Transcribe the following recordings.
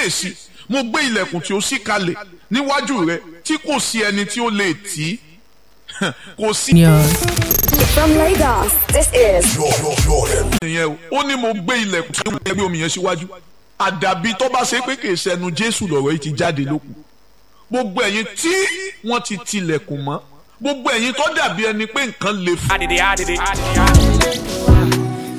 kíyèsí mo gbé ilẹ̀kùn tí ó ṣí kalẹ̀ níwájú rẹ tí kò sí ẹni tí ó lè tì í kò sí From Lagos, this is ìyẹn o ó ní mo gbé ilẹ̀kùn tí ó gbé omi yẹn síwájú àdàbí tó bá ṣe pé kì í ṣẹnu jésù lọ̀rọ̀ yìí ti jáde lókun gbogbo ẹ̀yin tí wọ́n ti tilẹ̀kùn mọ́ gbogbo ẹ̀yin tó dàbí ẹni pé nǹkan le fún Adidi, adidi, adidi.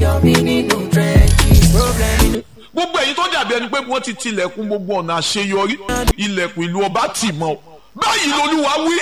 gbogbo ẹ̀yin tó dàbí ẹni pé wọ́n ti tilẹ̀kùn gbogbo ọ̀nà àṣeyọrí ilẹ̀kùn ìlú ọba tì mọ́ ọ báyìí lolúwa wí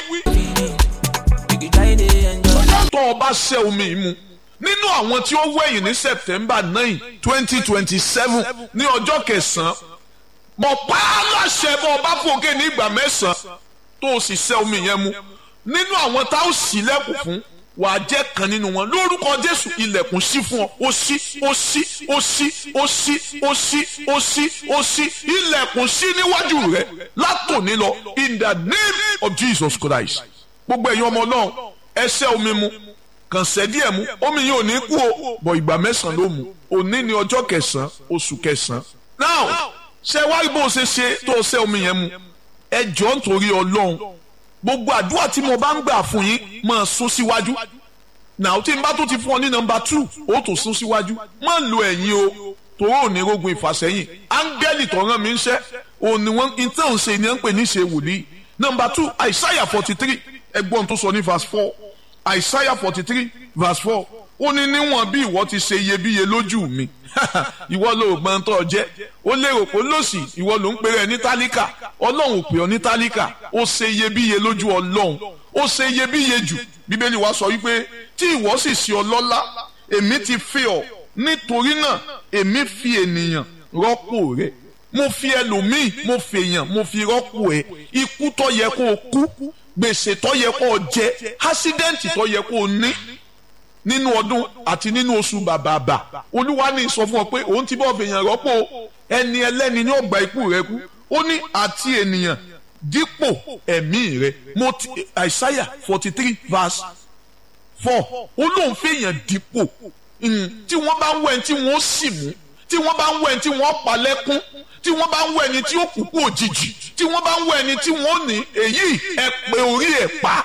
tó ọba ṣẹ́ omi yìí mu nínú àwọn tí ó wẹ̀yìn ní september nine twenty twenty seven ní ọjọ́ kẹsàn-án mọ̀ pa á láṣẹ bọ́ ọba fòkè ní ìgbà mẹ́sàn-án tó o sì ṣẹ́ omi yẹn mu nínú àwọn tá ó sì lẹ́kùn fún wàá jẹ́ kan nínú wọn lórúkọ jésù ilẹ̀kùn sí fún ọ ó ṣí ó ṣí ó ṣí ó ṣí ó ṣí ó ṣí ó ṣí ilẹ̀kùn sí níwájú rẹ látòní lọ in the name of jesus christ gbogbo ẹ̀yin ọmọ náà ẹ ṣẹ́ omi mu kàn ṣẹ́ díẹ̀ mu omi yìí ò ní kú o bọ̀ ìgbà mẹ́sàn-án ló mu òní ni ọjọ́ kẹsàn-án oṣù kẹsàn-án now ṣe wá bó o ṣe ṣe tó o ṣẹ́ omi yẹn mu ẹ jọ̀ọ́ nítorí ọlọ́run gbogbo àdúrà tí mo bá ń gbà fún yín máa sún síwájú now tí n bá tó ti fún ọ ní nọ́mbà two ó tó sún síwájú má lo ẹ̀yìn o torí ò ní rogun ìfàsẹ́yìn áńgẹ́lì tó rán mi ń ṣẹ́ òní wọn ìtàn ṣe ni ẹ ń pè ní ṣe wòlíì nọ́mbà two àìsáyà forty three ẹgbọ́n tó sọ ní verse four àìsáyà forty three verse four ó ní níwọ̀n bí ìwọ ti ṣe iyebíye lójú mi ìwọ ló gbọ́n tó jẹ́ ó lérò pé lòsì ìwọ ló ń pè rẹ ní tálíkà ọlọ́run ò pè ọ ní tálíkà ó ṣe iyebíye lójú ọlọ́run ó ṣe iyebíye jù bíbélì wa sọ wípé tí ìwọ sì ṣe ọlọ́lá èmi ti fi ọ nítorí náà èmi fi ènìyàn rọ́pò rẹ mo fi ẹlòmíì mo fi èèyàn mo fi rọ́pò ẹ ikú tó yẹ kó o kú gbèsè tó yẹ kó o jẹ ásídẹ́ǹtì tó yẹ kó o ní nínú ọdún àti nínú oṣù bàbàbà olúwa ní sọ fún ọ pé òun ti bọ́ fèèyàn rọ́pò ẹni ẹlẹ́ni ní ọgbà ikú rẹ kú ó ní àti ènìyàn dípò ẹ̀mí rẹ mo ti àìsáyà forty three verse four ó lóun fèèyàn dípò tí wọ́n bá ń wẹ̀ tí wọ́n sì mú tí wọ́n bá ń wẹ̀ tí wọ́n pa lẹ́kún tí wọ́n bá ń wẹ̀ ẹni tí ó kú kú òjijì tí wọ́n bá ń wẹ̀ ẹni tí wọ́n ní èyí ẹ pé orí ẹ̀ pa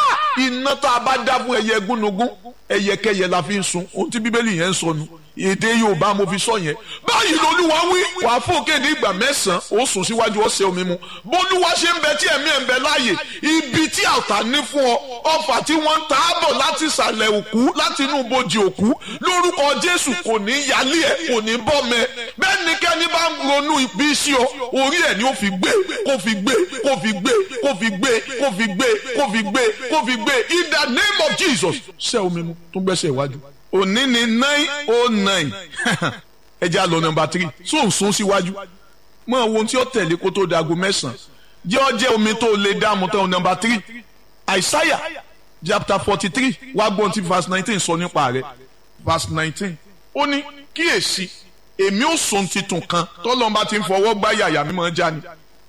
iná tá a bá dá fún ẹyẹ gúnugún ẹyẹkẹyẹ la fi ń sun ohun tí bíbélì yẹn ń sọnù èdè yorùbá mo fi sọ yẹn báyìí lolúwa wí wà á fòkè ní ìgbà mẹ́sàn-án ó sùn síwájú ọ̀sẹ̀ omi mu bólúwa ṣe ń bẹ tí ẹ̀mí ẹ̀ ń bẹ láàyè ibi tí àtà ní fún ọ ọfà tí wọ́n ń ta á bọ̀ láti ìsàlẹ̀ òkú láti inú ibojì òkú lórúkọ jésù kò ní yálé ẹ̀ kò ní bọ́ mẹ́ bẹ́ẹ̀ ni kẹ́ni bá ń ronú ibi sí ọ orí ẹ̀ ni ó fi gbé kó fi gbé kó fi gbé kó fi gbé kó fi gbé kó fi gbé kó fi gbé in the name of jesus ṣẹ́ omi mu tó gbẹ́sẹ̀ iwájú òní ni nine oh nine ẹ jẹ́ àlọ́ nọmba three sóòsùn síwájú mọ ohun tí ó tẹ̀lé kó tó dago mẹ́sàn-án jẹ́ ọ jẹ́ omi tó lè dààmú tán nọmba three àìsáyà chapter forty three wá gbọ́n tí verse nineteen sọ nípa rẹ̀ verse nineteen ó ní kíyèsí èmi ò sùn titun kan tọ́lọ́mba ti ń fọwọ́ gbá yàyà mi máa já ni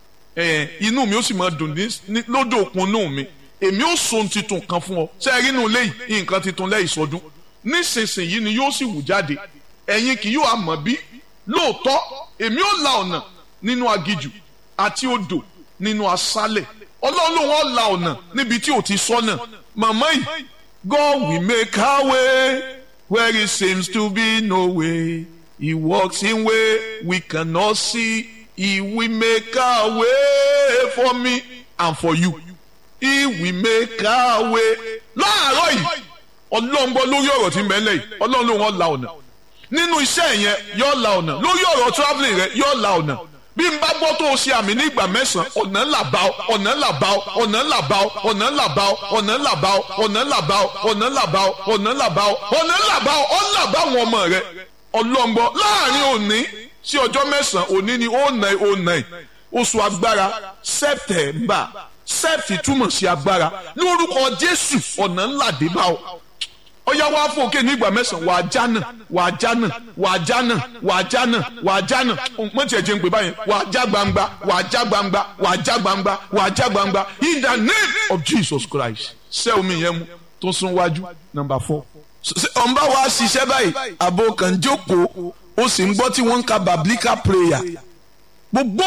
inú mi ó sì máa dùn lódò òkun inú mi èmi ò sùn titun kan fún ọ sẹ́ẹ̀rí inú lẹ́yìn nǹkan titun lẹ́yìn sọdún nísinsìnyí ni yóò sì wù jáde ẹ̀yin kì yóò àmọ́ bí lóòótọ́ èmi ò la ọ̀nà nínú agijù àti odò nínú aṣálẹ̀ ọlọ́run ló wọ́n la ọ̀nà níbi tí ò ti sọ́nà màmá yìí God will make our way where it seems to be no way he walks in way we cannot see he will make our way for me and for you he will make our way láàárọ̀ yìí ọlọ́run gbọ́ lórí ọ̀rọ̀ tí ń bẹ lẹ́yìn ọlọ́run ló wọ́n la ọ̀nà nínú iṣẹ́ yẹn yóò la ọ̀nà lórí ọ̀rọ̀ travelling rẹ yóò la ọ̀nà bí n bá gbọ́ tó o ṣe àmì ní ìgbà mẹ́sàn-án ọ̀nà là bá ọ ọ̀nà là bá ọ ọ̀nà là bá ọ ọ̀nà là bá ọ ọ̀nà là bá ọ ọ̀nà là bá ọ ọ̀nà là bá ọ ọ̀nà là bá ọ ọ̀nà là bá ọ ọ̀nà bá àwọn ọmọ rẹ ọlọ́run gbọ́ láàrin òní sí ọjọ́ mẹ́sàn-án òní ni ó nà ó nà oṣù agbára September sept túmọ̀ sí agbára lórúkọ Jésù ọ̀nà ńlá dé bá ọ ọyá wa fòkè ní ìgbà mẹ́sàn-án wà á jánà wà á jánà wà á jánà wà á jánà wà á jánà mọ tiẹ̀ jẹ́ ń pè báyìí wà á já gbangba wà á já gbangba wà á já gbangba wà á já gbangba in the name of Jesus Christ ṣé omi yẹn mu tó sún wájú number four. ọ̀nba wa ṣiṣẹ́ báyìí àbò kan jókòó ó sì ń gbọ́ tí wọ́n ń ka biblical prayer gbogbo